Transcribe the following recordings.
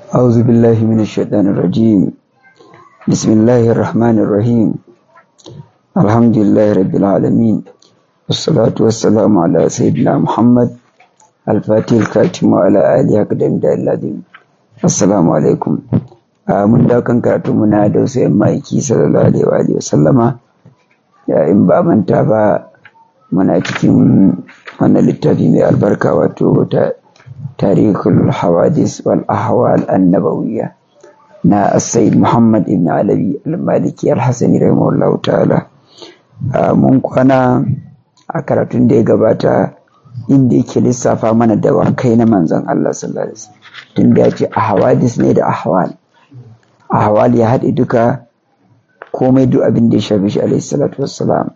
أعوذ بالله من الشيطان الرجيم بسم الله الرحمن الرحيم الحمد لله رب العالمين والصلاة والسلام على سيدنا محمد الفاتح الكاتم وعلى آله أقدم الذين السلام عليكم mun da kan karatu muna da wasu yan maiki sallallahu alaihi wa sallama in ba manta ba muna cikin wannan littafi mai albarka wato ta tarihul hawadis wal ahwal annabawiyya na sayyid muhammad ibn alawi al-maliki al-hasani rahimahullahu ta'ala mun kwana a karatun da ya gabata inda yake lissafa mana dawakai na manzon Allah sallallahu alaihi wasallam tun da ya ce ahwadis ne da ahwal ahwal ya haɗe duka komai duk abin da ya shafi shi alaihi salatu wassalam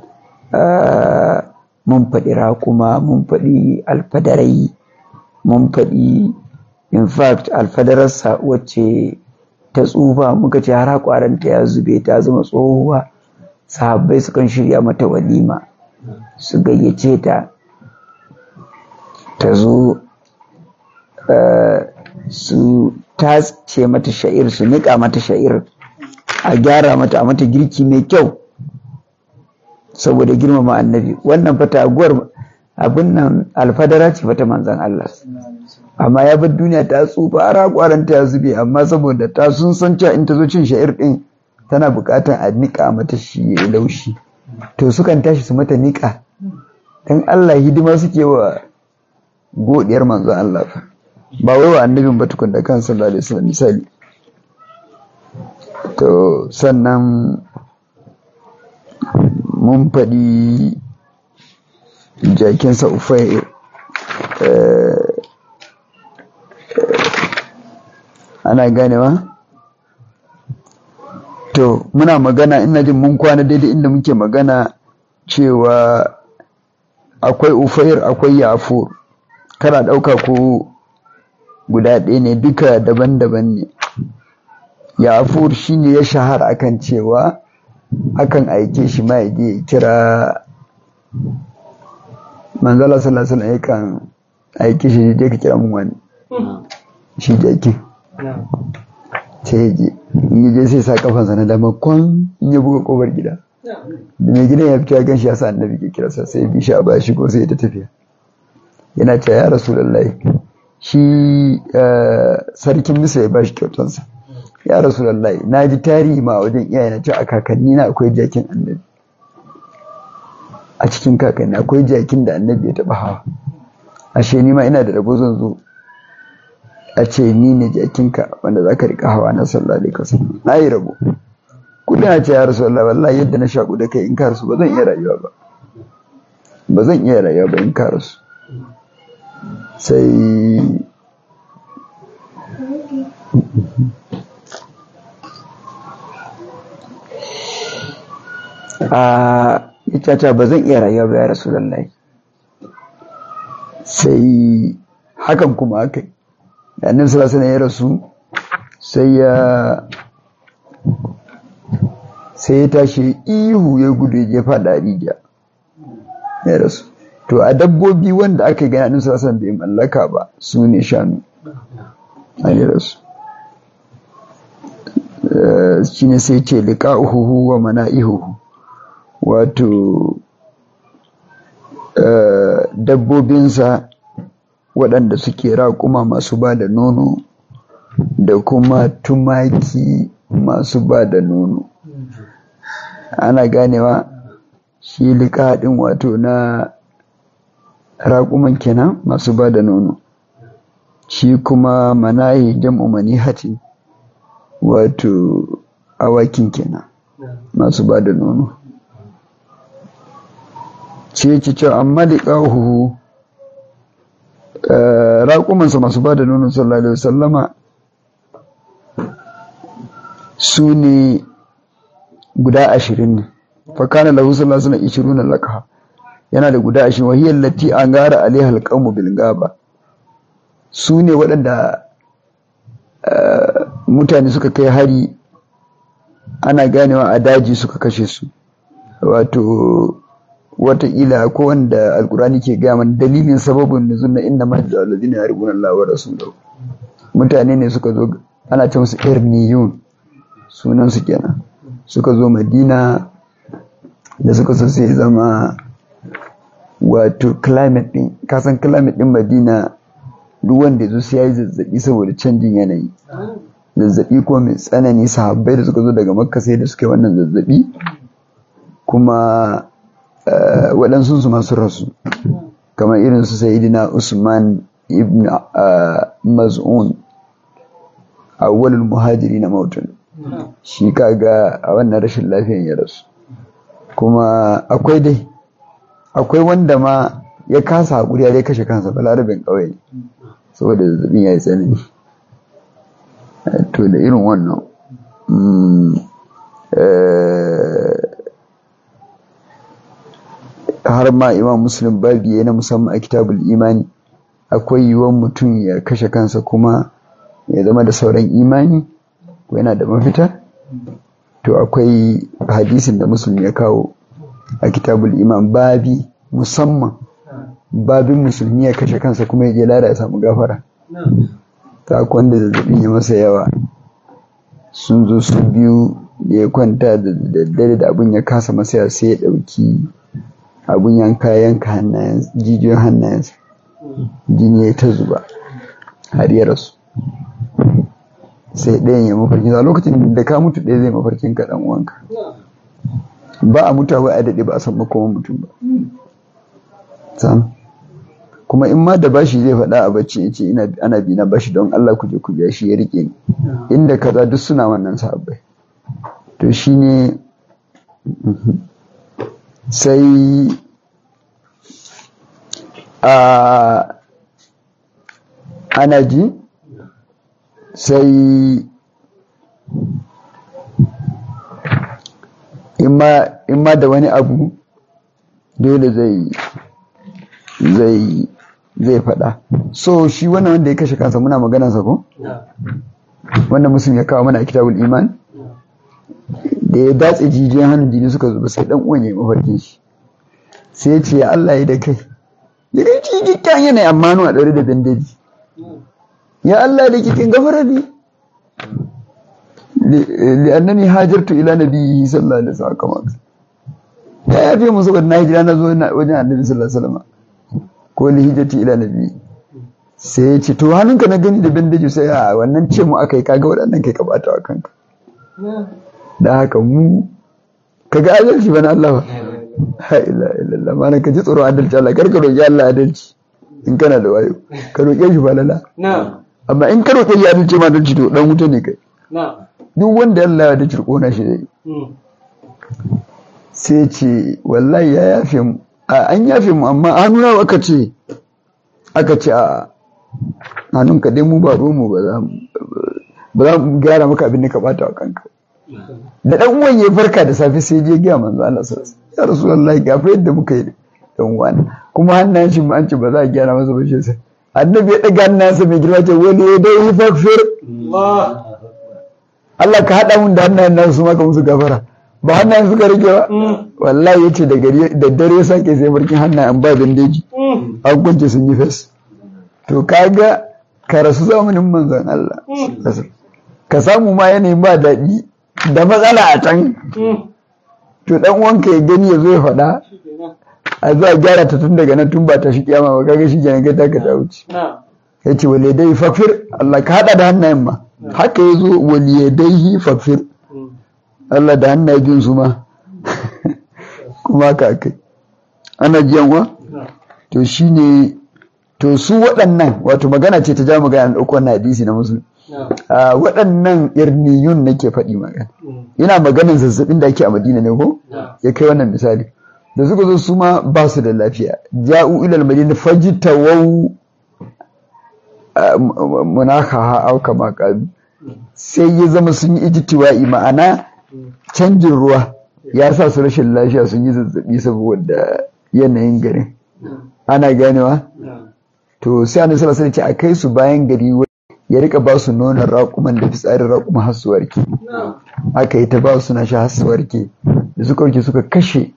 mun faɗi raƙuma mun faɗi alfadarai mun faɗi in fact alfadararsa wacce ta tsufa muka ce har kwaranta ya zube ta zama tsohuwa sahabbai sukan shirya mata walima su gayyace ta ta zo su tace mata sha'ir su niƙa mata sha'ir a gyara mata a mata girki mai kyau saboda girmama annabi wannan fata aguwar abin nan alfadara ce fata manzan Allah amma ya bar duniya ta tsufa ara kwaranta ya zube amma saboda ta sun san cewa in ta zo cin sha'ir din tana buƙatar a niƙa mata shi ya laushi to sukan tashi su mata niƙa dan Allah hidima suke wa godiyar manzan Allah fa ba wai wa annabin ba tukun da kan sallallahu alaihi wasallam misali to sannan mun faɗi jakinsa ufai ana ganewa to muna magana ina jin mun kwana daidai inda muke magana cewa akwai ufair akwai yafur kana ɗauka ko guda ɗaya ne duka daban-daban ne yafur shine ya shahara akan cewa akan aike shi ma ya je kira manzala sallallahu alaihi yakan aike shi je ka kira mun wani shi jaki sai ya je in ya je sai sa kafansa na dama kwan in ya buga kofar gida da mai gidan ya fito ya gan shi ya sa annabi ke kira sa sai bi shi a baya shigo sai ya ta tafiya yana ce ya rasulullahi shi sarkin misa ya bashi kyautansa ya rasulullahi na ji tarihi ma wajen iyaye na ce a kakanni na akwai jakin annabi a cikin kakanni akwai jakin da annabi ya taba hawa ashe ni ma ina da rabo zan zo a ce ni ne jakinka wanda za ka rika hawa na sallallahu alaihi wasallam na yi rabo kudin ce ya rasulullahi wallahi yadda na shaku da kai in ka rasu ba zan iya rayuwa ba ba zan iya rayuwa ba in ka rasu sai a ita ba zan iya rayuwa ba ya rasu lallai sai hakan kuma aka yi da annabi sallallahu ya rasu sai ya sai ya tashi ihu ya gudu ya fada rijiya ya rasu to a dabbobi wanda aka yi gani annabi sallallahu bai mallaka ba su ne shanu a ya rasu shi ne sai ce liqa'uhu wa mana'ihuhu wato dabbobinsa waɗanda suke raƙuma masu ba da nono da kuma tumaki masu ba da nono ana ganewa shi liƙaɗin wato na raƙuman kenan masu ba da nono shi kuma manahi jam'u manihatin wato awakin kenan masu ba da nono ce ce cewa amma liƙahu raƙumansa masu ba da nono sallallahu alaihi wasallama su ne guda ashirin ne fakana lahu sallallahu alaihi wasallam ishiruna laqaha yana da guda ashirin wahiyar lati an gara alaiha alqawmu bil gaba su ne waɗanda mutane suka kai hari ana ganewa a daji suka kashe su wato wataƙila ko wanda alkurani ke gaya mana dalilin sababin nuzul na inna ma da alladhina yarjuna Allah wa rasulahu mutane ne suka zo ana ce musu irniyun sunan su kenan suka zo madina da suka so sai zama wato climate din kasan climate din madina duk wanda ya zo sai ya yi zazzabi saboda canjin yanayi zazzabi kuma mai tsanani sahabbai da suka zo daga makka sai da suka yi wannan zazzabi kuma waɗansu su masu rasu kamar irin su sayidina usman ibn maz'un awwalul muhajiri na mautun shi kaga a wannan rashin lafiyan ya rasu kuma akwai dai akwai wanda ma ya kasa haƙuri ya dai kashe kansa balarabin ƙauye saboda zazzabin ya yi tsanani to da irin wannan har ma imam muslim babi ya na musamman a kitabul imani akwai yiwuwan mutum ya kashe kansa kuma ya zama da sauran imani ko yana da mafita to akwai hadisin da muslim ya kawo a kitabul iman babi musamman babin musulmi ya kashe kansa kuma ya je lada ya samu gafara ta wanda zazzabin ya masa yawa sun zo su biyu ya kwanta da daddare da abin ya kasa masa sai ya dauki abin yanka yanka hannayen jijiyoyin hannayensa jini ya ta zuba har ya rasu sai ɗayan ya mafarkin a lokacin da ka mutu ɗaya zai mafarkin ka ɗan uwanka ba a mutuwa ba a daɗe ba a san makoman mutum ba sam kuma in ma da bashi zai faɗa a bacci ya ce ana bi na bashi don Allah ku je ku biya shi ya rike ni inda kaza duk suna wannan sahabbai to shine sai a ana ji sai in ma da wani abu dole zai zai zai faɗa so shi wannan wanda ya kashe kansa muna maganansa ko? wanda musulmi ya kawo mana a kitabul iman da ya datse jijiyan hannun jini suka zuba sai dan uwan ya yi mafarkin shi sai ya ce ya Allah ya da kai ya ga cikin yanayi amma a ɗaure da bandeji ya Allah da kikin gafara ne li'annani hajartu ila nabiyyi sallallahu alaihi wasallam kama ya yafe musu saboda na hijira na zo wajen annabi sallallahu alaihi wasallam ko li hijrati ila nabiyyi sai ya ce to hannunka na gani da bandeji sai a wannan ce mu akai kaga waɗannan kai ka bata wa kanka da haka mu kaga adalci bana Allah ba la ilaha illallah mana ka ji tsoron adalci Allah kar ka roki Allah adalci in kana da wayo ka roke shi falala amma in ka roke shi adalci ma adalci to dan wuta ne kai duk wanda Allah ya dace kona shi zai sai ce wallahi ya yafe mu an yafe mu amma hannuna aka ce aka ce a hannun ka dai mu ba mu ba za mu ba za mu gyara maka abin da ka bata wa kanka da dan uwan ya farka da safe sai je ga manzo Allah sallallahu alaihi wasallam ya rasulullahi ga fa yadda muka yi dan uwan kuma hannayen shi an ce ba za a gyara masa ba shi sai annabi ya daga hannunsa mai girma ce wani ya dai fakfir Allah ka hada mun da hannayen nan su maka musu gafara ba hannayen suka rike ba wallahi yace da gari da dare sake sai barkin hannayen ba bandeji an kunce sun yi fes to kaga ka rasu zamanin manzon Allah ka samu ma yanayin ba daɗi da matsala a can to dan uwanka ya gani ya zo ya faɗa a zuwa gyara ta tun daga nan tun ba ta shi kiyama ba kaga shi kenan kai ta ka ta wuce ya ce wale dai fafir Allah ka hada da hannayen ma haka ya zo wale dai fafir Allah da hannaye bin su ma kuma ka kai ana jiyan wa to shine to su waɗannan wato magana ce ta ja magana da ɗauko wannan hadisi na musulmi waɗannan irniyun nake faɗi magana ina maganin zazzabin da ake a madina ne ko ya kai wannan misali da suka zo su ma ba su da lafiya ja'u ilal madina fajitawau munakaha au kama qalu sai ya zama sun yi ijtiwa'i ma'ana canjin ruwa ya sa su rashin lafiya sun yi zazzabi saboda yanayin garin ana ganewa to sai annabi sallallahu alaihi wasallam ce a kai su bayan gari ya rika ba su nonon raƙuman da fitsarin raƙuma har su warke aka yi ta ba su na sha har su warke da suka warke suka kashe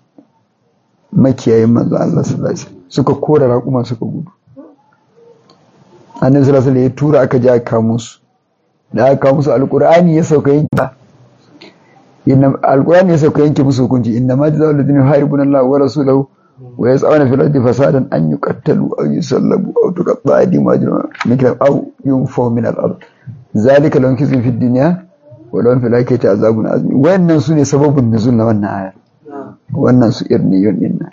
makiyayin manzo Allah sallallahu alaihi suka kora raƙuma suka gudu annabi sallallahu alaihi ya tura aka je aka kamo su da aka kamo su alqur'ani ya sauka yanke inna alqur'ani ya sauka yanke musu hukunci inna ma jazaa'u alladhina yuharibuna Allah wa rasulahu wa yas'aluna fil ardi fasadan an yuqattalu aw yusallabu aw tuqatta'a aydihim wa arjuluhum min khilaf aw yunfaw min al-ard zalika lahum khizyun fid dunya wa lahum fil akhirati azabun azim wannan sune sababun nuzul na wannan aya wannan su irniyun din nan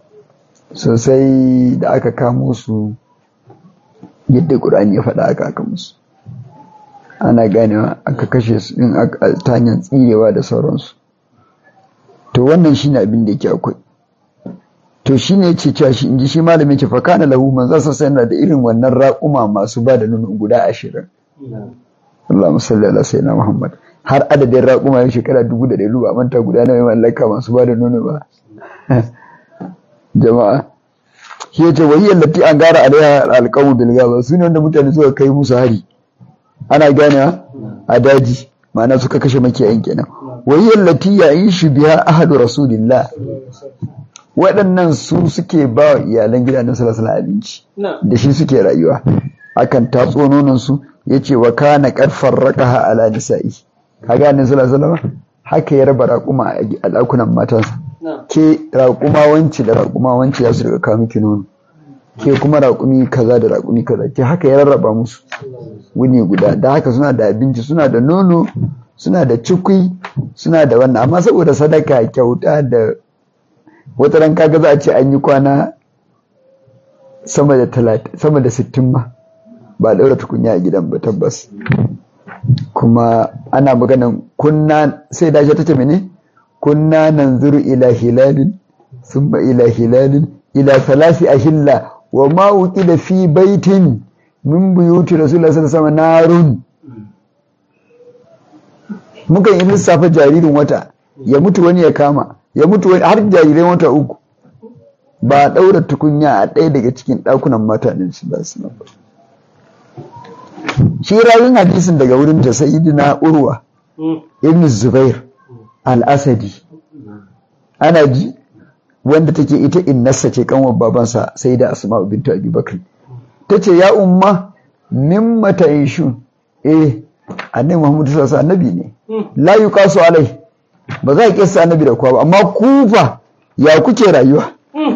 sosai da aka kamo su yadda ƙur'ani ya faɗa aka aka musu ana ganewa aka kashe su din ta hanyar tsirewa da sauransu to wannan shine abin da yake akwai to shine yace cewa shi inji shi malamin ce fa kana lahu man zasa sai yana da irin wannan raƙuma masu ba da nono guda ashirin Allahumma salli ala sayyidina Muhammad har adadin raƙuma ya shekara dubu da ɗari ba manta guda nawa mallaka masu ba da nono ba jama'a shi yace wahiyar lati an gara alaiha alqawmu bil gaba su ne wanda mutane suka kai musu hari ana gane a daji ma'ana suka kashe makiyayin kenan wahiyar lati yayin shi biya ahadu rasulillah waɗannan su suke ba wa iyalan gidanen salasala abinci da shi suke rayuwa akan tatso nonon su yace wa kana karfar raqaha ala nisa'i kaga annabi sallallahu alaihi wasallam haka ya raba raƙuma a ɗakunan matansa ke raƙuma wanci da raƙuma wanci ya su daga kawo miki nono ke kuma raƙumi kaza da raƙumi kaza ke haka ya rarraba musu wuni guda da haka suna da abinci suna da nono suna da cikui suna da wannan amma saboda sadaka kyauta da wata ran kaga za a ce an yi kwana sama da talatin sama da sittin ma ba ɗaura tukunya a gidan ba tabbas kuma ana maganan kunna sai dace ta ce mene kunna nanzuru ila hilalin thumma ila hilalin ila salasi ahilla wa ma uqida fi baitin min buyuti rasulullahi sallallahu alaihi wasallam narun mukan yi lissafa jaririn wata ya mutu wani ya kama ya mutu wani har jarirai wata uku ba a ɗaura tukunya a ɗaya daga cikin ɗakunan mata ɗin shi ba su ba shi rayun hadisin daga wurin ta sayyidina urwa ibn zubair al-asadi ana ji wanda take ita innarsa ce kanwar babansa sai da asma'u bintu abi bakr tace ya umma mimma ta'ishu eh annabi muhammad sallallahu alaihi annabi ne la yuqasu alai ba za a kissa annabi da kowa ba amma kufa ya kuke rayuwa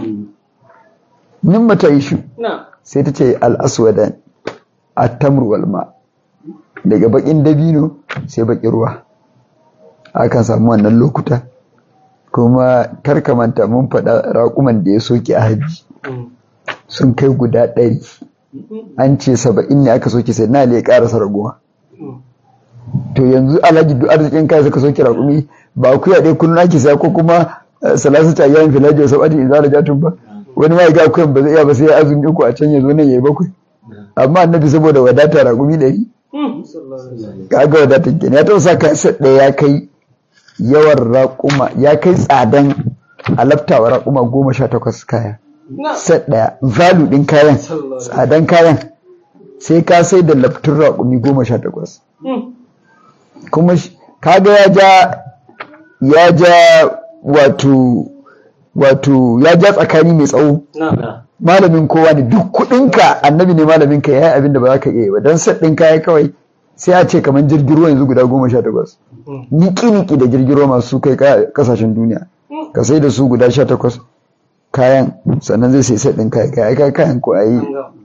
mimma ta'ishu sai tace al-aswadan at-tamr wal ma daga bakin dabino sai bakin ruwa akan samu wannan lokuta kuma karkamanta mun faɗa raƙuman da ya soke a hajji sun kai guda ɗari an ce saba'in ne aka soke sai na ya ƙarasa raguwa to yanzu alhaji duk arzikin kai suka soke raƙumi ba ku yaɗe kullum ake saya ko kuma salasu ta yayin filaji da sabati idan da jatun ba wani ma ya ga kuyan ba zai iya ba sai ya azumi uku a can ya zo nan ya yi bakwai amma annabi saboda wadata raƙumi ɗari kaga wadatar kenan ya taɓa sa kansa ɗaya ya kai yawan raƙuma ya kai tsadan alaftawa raƙuma goma sha takwas kaya set ɗaya valu ɗin kayan tsadan kayan sai ka sai da laftun raƙumi goma sha takwas kuma kaga ya ja ya ja wato wato ya ja tsakani mai tsawo malamin kowa ne duk kuɗinka annabi ne malamin ka yayi abin da ba za ka iya ba don set ɗin kaya kawai sai a ce kamar jirgin ruwa yanzu guda goma sha takwas niki-niki da jirgin ruwa masu kai kasashen duniya ka sai da su guda sha takwas kayan sannan zai sai ɗin kayan kayan kayan ko a yi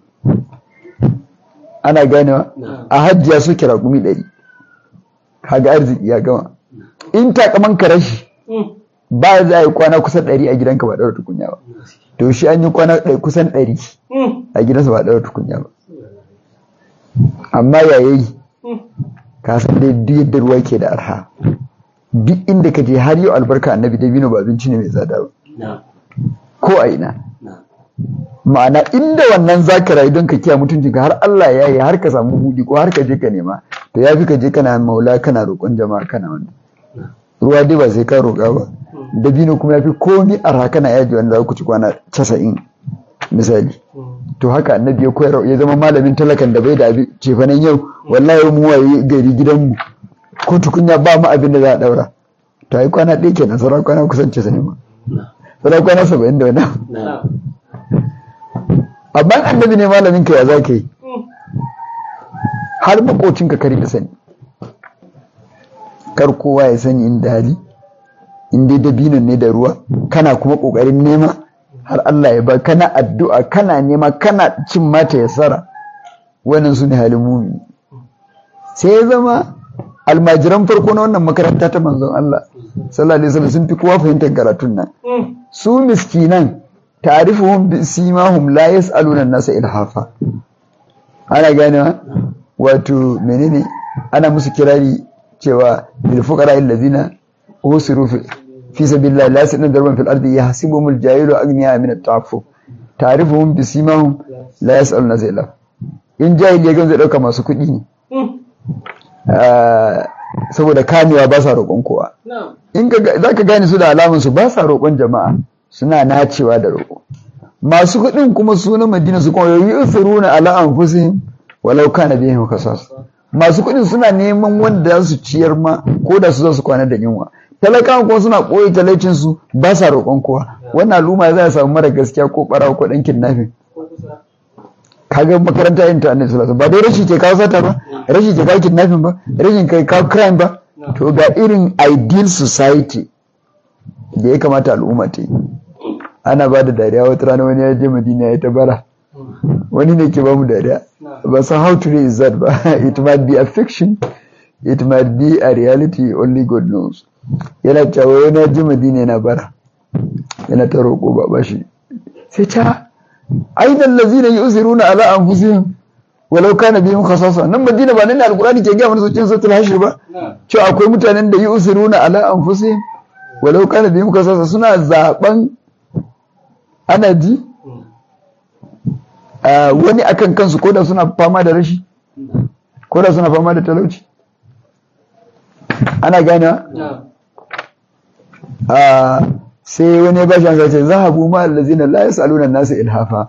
ana ganewa a hajjiya su kira gumi ɗari kaga arziki ya gama in takaman ka rashi ba za a yi kwana kusan ɗari a gidanka ba ɗaura tukunya ba to shi an yi kwana kusan ɗari a gidansa ba ɗaura tukunya ba amma yayayi ka san dai duk yadda ruwa ke da arha duk inda ka je har yau albarka annabi dabino ba abinci ne mai tsada ba ko a ina ma'ana inda wannan zaka rayu don ka kiya mutuncin ka har Allah ya yi har ka samu hudi ko har ka je ka nema to ya fi ka je kana maula kana roƙon jama'a kana wannan ruwa dai ba sai ka roƙa ba dabino kuma ya fi komi arha kana yaji wanda za ku ci kwana casa'in misali to haka annabi ya koyar ya zama malamin talakan da bai da abin cefanen yau wallahi mu waye gari gidanmu ko tukunya ba mu abin da za a daura to ai kwana ɗaya kenan sauran kwana kusan ce sani ma sauran kwana saba'in da wani amma annabi ne malamin ka ya za ka yi har makocinka kar ya sani kar kowa ya sani inda hali in dai dabinon ne da ruwa kana kuma kokarin nema har Allah ya ba kana addu'a kana nema kana cin mata ya sara wannan su ne halin mumini sai ya zama almajiran farko na wannan makaranta ta manzon Allah sallallahu alaihi wasallam sun fi kowa fahimtar karatun nan su miskinan ta'rifuhum bi simahum la yas'aluna an-nasa ilhafa ana ganewa wato menene ana musu kirari cewa lil fuqara allazina usiru fi fi sabilillah la yas'aluna darban fil ardi yahsibuhumul jahilu aghniya min at-ta'affuf ta'rifuhum bi simahum la yas'aluna nasa ilhafa in jahili ya zai dauka masu kuɗi ne saboda kamewa ba sa roƙon kowa in za ka gane su da alamunsu ba sa roƙon jama'a suna nacewa da roƙo masu kuɗin kuma su na madina su kuma yi usiruna ala anfusihim walau kana bihim kasas masu kuɗin suna neman wanda za su ciyar ma ko da su za su kwana da yunwa talakawa kuma suna ɓoye talaicin su ba sa roƙon kowa wannan al'umma za a samu mara gaskiya ko ɓarawa ko ɗan kidnapping kaga makaranta yin ta annabi sallallahu ba dai rashi ke kawo sata ba rashi ke kawo kidnapping ba rashin kai kawo crime ba to ga irin ideal society da ya kamata al'umma ta yi ana ba da dariya wata rana wani ya je madina ya ta bara wani ne ke ba mu dariya ba san how to raise that ba it might be a fiction it might be a reality only god knows yana cewa wani ya je madina yana bara yana ta roƙo ba ba shi sai ta aina allazina yusiruna ala anfusihim walau kana bihim khasasa nan madina ba nan ne alqur'ani ke ga mana cikin suratul hashr ba cewa akwai mutanen da yusiruna ala anfusihim walau kana bihim khasasa suna zaben ana ji wani akan kansu ko da suna fama da rashi ko da suna fama da talauci ana gane sai wani ya bashi an zace zahabu ma allazina la yasaluna an-nasa ilhafa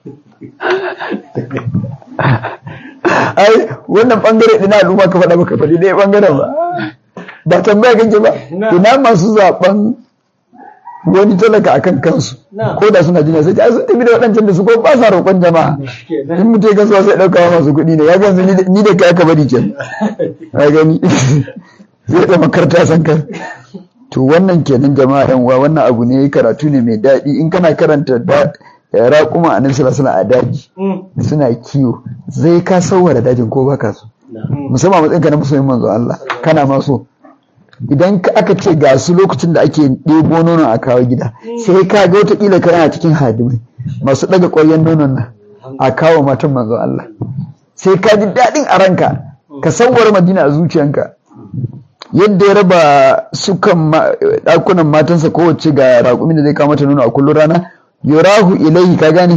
ai wannan bangare dina al'umma ka faɗa baka faɗi ɗaya bangaren ba ba tambaya kake ba ina masu zaben wani talaka akan kansu ko da suna jina sai sun tafi da waɗancan da su ko ba sa roƙon jama'a in mutum ya kasuwa sai ɗauka masu kuɗi ne ya gansu ni da kai aka bari ke ya gani zai da makarta san kan to wannan kenan jama'a yan uwa wannan abu ne karatu ne mai daɗi in kana karanta da raƙuma a nan suna a daji suna kiwo zai ka sauwara dajin ko baka so musamman matsayin ka na musulmin manzo Allah kana ma so idan aka ce ga su lokacin da ake ɗebo nonon a kawo gida sai ka ga wataƙila kana cikin hadimai masu ɗaga ƙwaryen nonon nan a kawo matan manzo Allah sai ka ji daɗin a ranka ka sauwara madina a zuciyanka yadda ya raba sukan ɗakunan matansa kowace ga raƙumin da zai kama ta nono a kullum rana yurahu ilaihi ka gane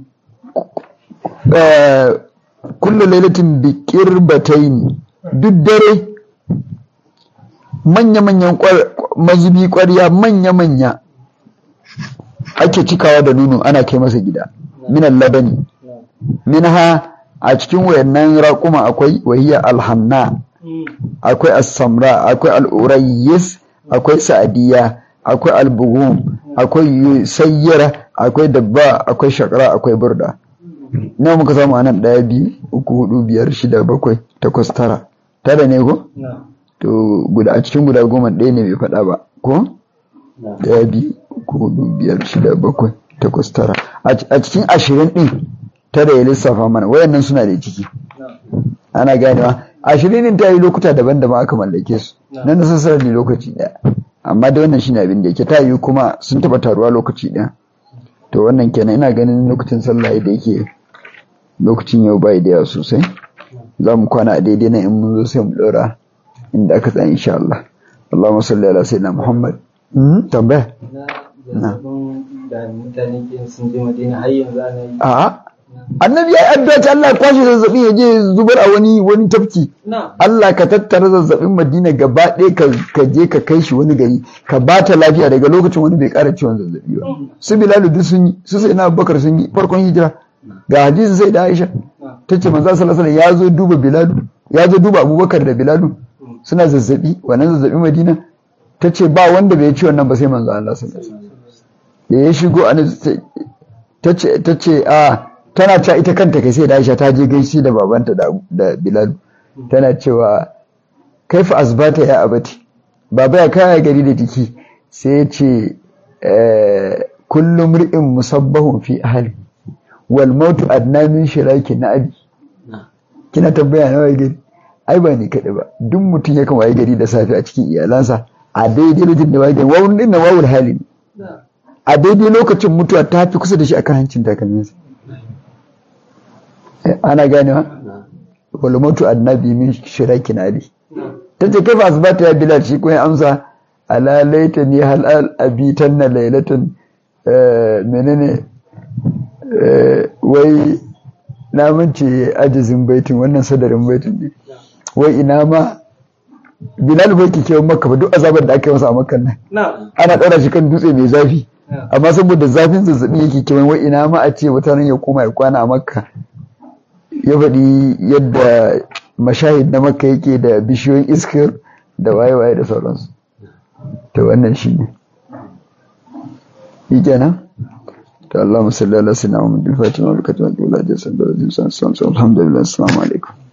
kullu lailatin bi qirbatayn duk dare manya-manyan mazubi ƙwarya manya-manya ake cikawa da nono ana kai masa gida minan labani minha a cikin wayannan raƙuma akwai wahiyar alhanna akwai as-samra akwai al-urayyis akwai sa'diya akwai al-bughum akwai sayyara akwai dabba akwai shakra akwai burda nawa muka samu anan ɗaya biyu uku hudu biyar shida bakwai takwas tara tara ne ko to guda a cikin guda goma ɗaya ne bai faɗa ba ko ɗaya biyu uku hudu biyar shida bakwai takwas tara a cikin ashirin ɗin tara ya lissafa mana wayannan suna da ciki ana ganewa ashirin ta yi lokuta daban-daban aka mallake su na nasarar ne lokaci ɗaya amma da wannan shine abin da yake ta yi kuma sun taɓa taruwa lokaci ɗaya to wannan kenan ina ganin lokacin sallah da yake lokacin yau bai da yawa sosai za mu kwana a daidai na in mun zo sai mu ɗora inda aka tsaya insha Allah Allahumma salli ala sayyidina Muhammad tambaya na da mutane ke sun je Madina har yanzu ana yi a'a annabi ya yi addu'a ta Allah ya kwashe zazzabi ya je zubar a wani wani tafki Allah ka tattara zazzabin Madina gaba ɗaya ka je ka kai shi wani gari ka ba ta lafiya daga lokacin wani bai ƙara ciwon zazzabi ba su Bilal duk sun yi su sai na Abubakar sun yi farkon hijira ga hadisin sai da Aisha ta ce manzo sallallahu alaihi ya zo duba Bilal ya zo duba Abubakar da Bilal suna zazzabi wannan zazzabi Madina ta ce ba wanda bai ci wannan ba sai manzo Allah sallallahu alaihi wasallam da ya shigo a ta ce ta ce a tana ta ita kanta kai sai da Aisha ta je gaishe da babanta da Bilal tana cewa kaifa asbata ya abati baba ya kaya gari da jiki sai ya ce kullum ri'in musabbahun fi ahli wal mautu adna min shiraki na abi kina tambaya na waye gari ai ba ni kaɗai ba duk mutum yakan waye gari da safe a cikin iyalansa a daidai lokacin da waye gari wawun din na wawul hali a daidai lokacin mutuwa ta fi kusa da shi akan hancin takalminsa ana ganewa wal mautu adna bi min shiraki na abi ta ce kai asibata ya bilal shi kuma amsa ala laita ni hal abitan na lailatun menene wai na mance ajizin baitin wannan sadarin baitin ne wai ina ma bilal bai kike maka ba duk azabar da aka yi masa a makan nan ana ɗaura shi kan dutse mai zafi amma saboda zafin zazzabi yake kewan wai ina ma a ce wata ya koma ya kwana a makka ya faɗi yadda mashahid na makka yake da bishiyoyin iskar da waye-waye da sauransu to wannan shi ne yi kenan to Allah musalli ala sinna wa mudin fatima wa barakatuhu wa ala alihi wa sahbihi alhamdulillah assalamu alaikum